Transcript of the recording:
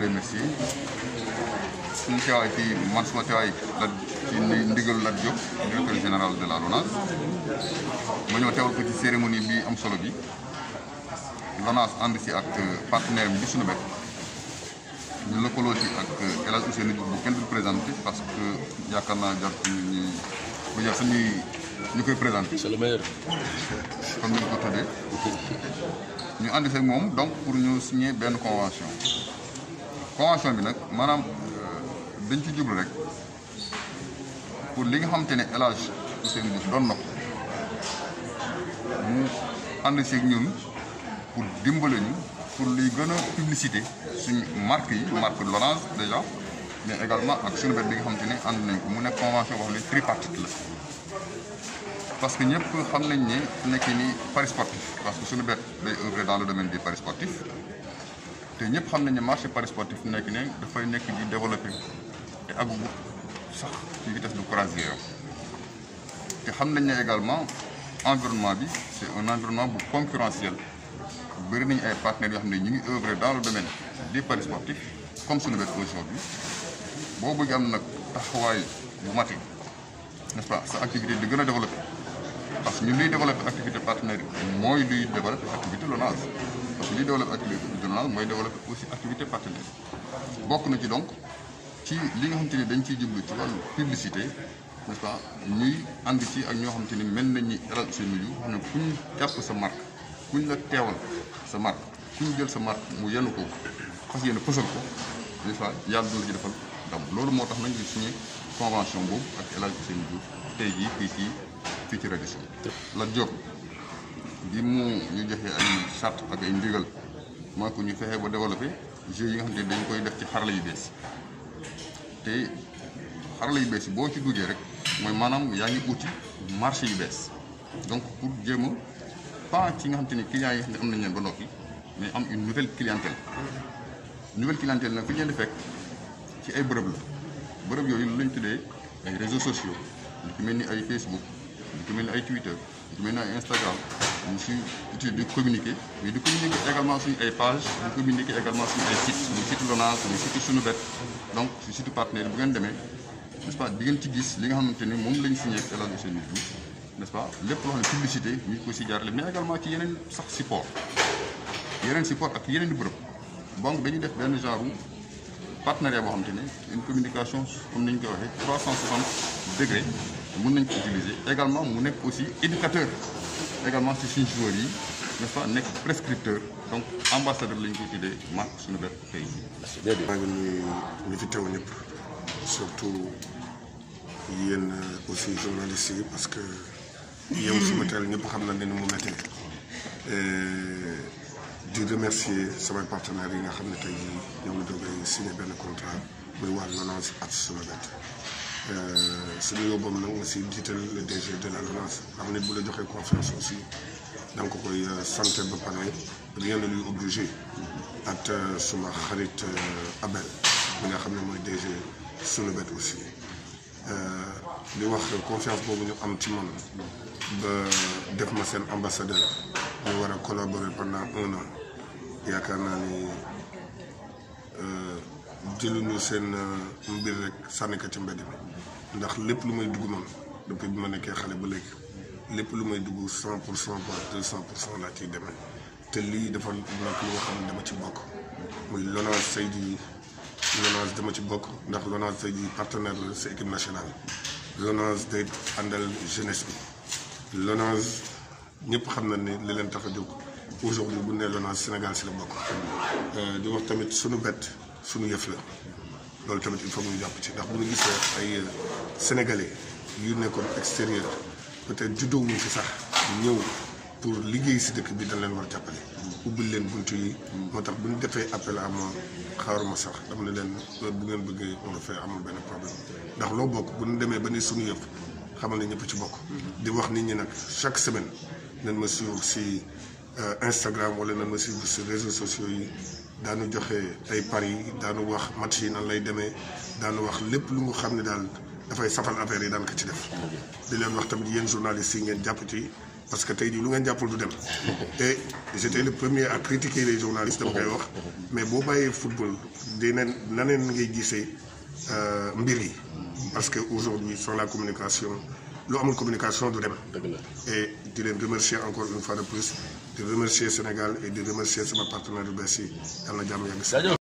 remercier suñu teewaay fii man suma teewaay la ci ndigal Lat Diop directeur général de la LONASE ma ñëw teewal ko ci cérémonie bi am solo bi LONASE ànd si ak partenaire bi suñu bet ñu lëkkaloo ci ak El Hadj Ousseynou Diouf bu kenn du présenté parce que yaakaar naa jar ñu bu jar suñuy ñu koy présenté. c'est le meilleur. comme ni ñu ko tuddee ñu ànd seeg moom donc pour ñu signer benn convention convention bi nag maanaam dañ ci jublu rek pour li nga xamante ne El Hadj Ousseynou Diouf doon na ko mu ànd seeg ñun pour dimbale ñu pour liy gën a publicité suñu marque yi marque Lonase déjà mais également ak suñu bet bi nga xamante ne ànd nañ ko mu nekk convention boo xam ne tripartite la. parce que ñëpp xam nañ ne fu nekk nii paris sportif parce que suñu bet day œuvrer dans le domaine du paris sportif te ñëpp xam nañ ne marché paris sportif fu nekk ne dafay nekk di développé te àggugu sax ci vitesse de croisière te xam nañ ne également environnement bi c'est un environnement bu concurrentiel bëri nañu ay partenaires yoo xam ne ñu ngi œuvrer dans le domaine des paris sportifs comme suñu bet aujourd'hui boo bëgg am nag taxawaay bu mate n'est-ce pas sa activité di gën a développé parce que ñun luy développé activité partenaire mooy luy développé activité LONASE parce que luy développé activité LONASE mooy développé aussi activité partenaire bokk na ci donc ci li nga xamante ni dañ ciy jublu ci wàllu publicité n'est-ce pas ñuy ànd ci ak ñoo xamante ni mel nañ ni El Hadj Ousseynou Diouf xam ne kuñ jàpp sa marque kuñ la teewal sa marque kuñ jël sa marque mu yenn ko fas yéene fësal ko n'est-ce pas yàlla dina la ci defal ndam loolu moo tax nañ ñu signé convention boobu ak El Hadj Ousseynou Diouf tey jii fii ci fii ci reddition Lat Diop bi mu ñu joxee ay charte ak ay ndigal mooy ko ñu fexe ba développé jeux yi nga xam ne dañ koy def ci xarala yu bees te xarala yu bees yi boo ci duggee rek mooy maanaam yaa ngi uti marché yu bees donc pour jéem a pas ci nga xam te ni clients yi nga xam ne am nañ leen ba noppi mais am une nouvelle clientèle nouvelle clientèle nag fi ñu leen di fekk ci ay bërëb la bërëb yooyu lu lañ tuddee ay réseaux sociaux lu ci mel ni ay Facebook lu ci mel ni ay Twitter lu ci mel ni ay Instagram ñu si uti di communiquer mais di communiquer également suñu ay page di communiquer également suñu ay site suñu site LONASE suñu site suñu bet donc su site partenaire bu ngeen demee n'est-ce pas di ngeen ci gis li nga xamante ni moom lañ signé ak El Hadj Ousseynou Diouf n'est-ce pas lépp loo xam ne publicité ñu ngi ko si jaarale mais également ci yeneen sax support yeneen support ak yeneen i bërëb donc dañuy def benn genre partenariat boo xamante ne une communication comme ni ñu koy waxee 360 degrés mën nañ ko utiliser également mu nekk aussi éducateur également ci suñu joueurs yi n'est-ce pas nekk prescripteur donc ambassadeur la ñu ko tuddee marque suñu bet tey jii. maa ngi nuyu ñi fi teew ñëpp surtout yéen aussi journalistes yi parce que yow suma teel ñëpp xam na ne ni mu méttee di remercier samay partenaires yi nga xam ne tey jii ñoom la doogay signé benn contrat muy waa LONASE ak Sonobet suñu yóbboom nag nga si jiital le DG de la LONASE xam ne bu la joxee confiance aussi da nga ko koy santé ba pare rien ne lui obligé ak suma xarit Abel mi nga xam ne mooy DG Sonobet aussi di wax confiance boobu ñu am ci man ba def ma seen ambassadeur ñu war a collaborer pendant un an yaakaar naa ni jëluñu seen mbir rek sànni ko ci mbedd mi ndax lépp lu may dugg man depuis bi ma nekkee xale ba léegi lépp lu may dugg cent pour cent voire deux cent pour cent laa ciy demee te lii dafa nekk lu nga xam ne dama ci bokk muy LONASE tey jii LONASE dama ci bokk ndax LONASE tey jii partenaire la sa équipe nationale LONASE day àndal jeunesse bi LONASE ñëpp xam na ne li leen tax a jóg aujourd'hui bu nee LONASE Sénégal si la bokk di wax tamit suñu bet suñu yëf la loolu tamit il faut ñu jàpp ci ndax bu ñu gisee ay sénégalais yu nekkoon extérieur peut-être juddoo wuñ fi sax ñëw pour liggéey si dëkk bi dañ leen war a jàppale. ubbil leen bunt yi. moo tax bu ñu defee appel à moi xaaruma sax dama ne leen bu ngeen bëggee on le fait amul benn problème ndax loo bokk bu ñu demee ba ni suñu yëf xamal ne ñëpp ci bokk. di wax nit ñi nag chaque semaine nañ ma suivre si Instagram wala nañ ma suivre si réseaux sociaux yi. daanu joxe ay paris daanu wax match yi nan lay demee daanu wax lépp lu nga xam ne daal dafay safal affaire yi daan ko ci def di leen wax tamit yéen journalistes yi ngeen jàpp ci parce que tey jii lu ngeen jàppul du dem et j'étais le premier à critiquer les journalistes dama koy wax mais boo bàyyee football dineen naneen ngay gisee mbir yi parce que aujourd'hui sans la communication lu amul communication du dem et di leen remercier encore une fois de plus di remercier Sénégal et di remercier sama partenaire yu bees yi yàlla na jàmm yàgg si